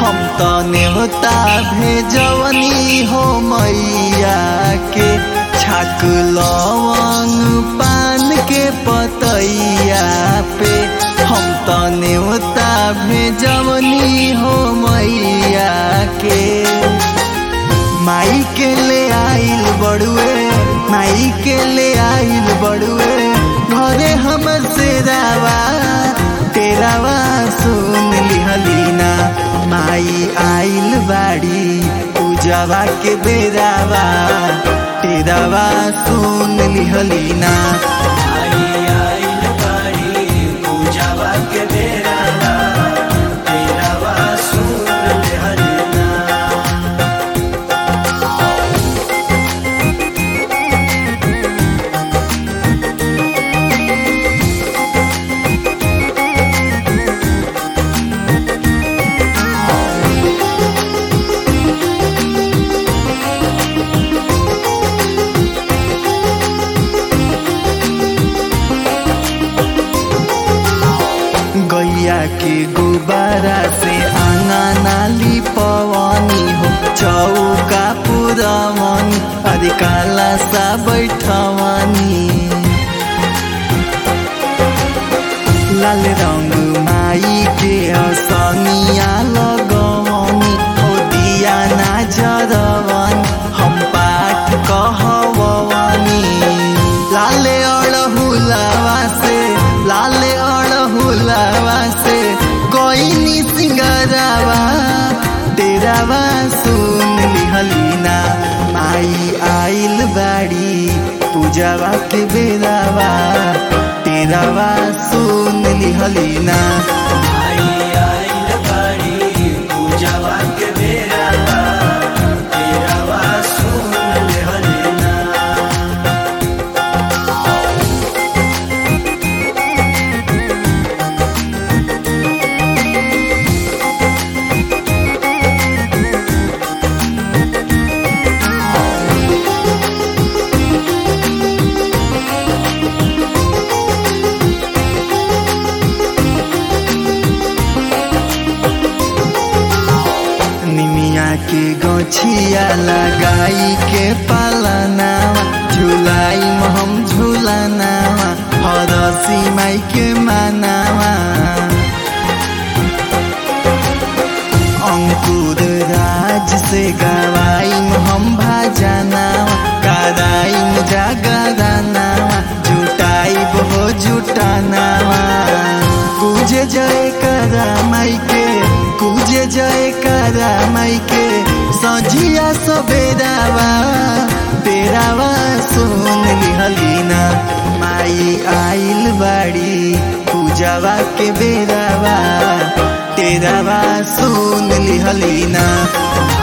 हम त नेवता भेजवनी हो मैया के छाक लवंग पान के पतैया पे हम त नेवता भेजवनी हो मैया के माई के ले आइल बड़ुए माई के ले आइल बड़ुए घरे हमर से रावा तेरावा सुन लिहलीना माई आइल बाड़ी पूजावा के बेरावा तेरावा सुन लिहलीना आई आइल बाड़ी पूजावा के बेरावा तेरावा सुन लेहलना गैया के गुब्बारा से आंगा नाली पवनी हो चौका पुरवनी अरे काला सा बैठवनी लाल रंग माई के असनिया लगवनी हो दिया ना जरवनी हम पाठ कहवनी लाले अड़हुलावा से लाले अड़हुलावा से कोई सिंगरावा तेरावा सुन लिहलीना माई आइल बाड़ी पूजावा के बेरावा तेरावा सुन लिहलीना आई आइल बाड़ी पूजावा के बेरावा तेरावा सुन लेहलना निमिया के गछिया लगाई के पालनावा झुलाई हम झुलानावा हरसी माई के मानावा अंकुर राज से गवाई हम भाजनावा कराई जागरानावा जुटाई हो जुटानावा पूजे जय करा माई के पूजे जय करा माई के सजिया सबेरावा तेरावा सुन लिहलीना माई आइल बाड़ी पूजावा के बेरावा तेरावा सुन लिहलीना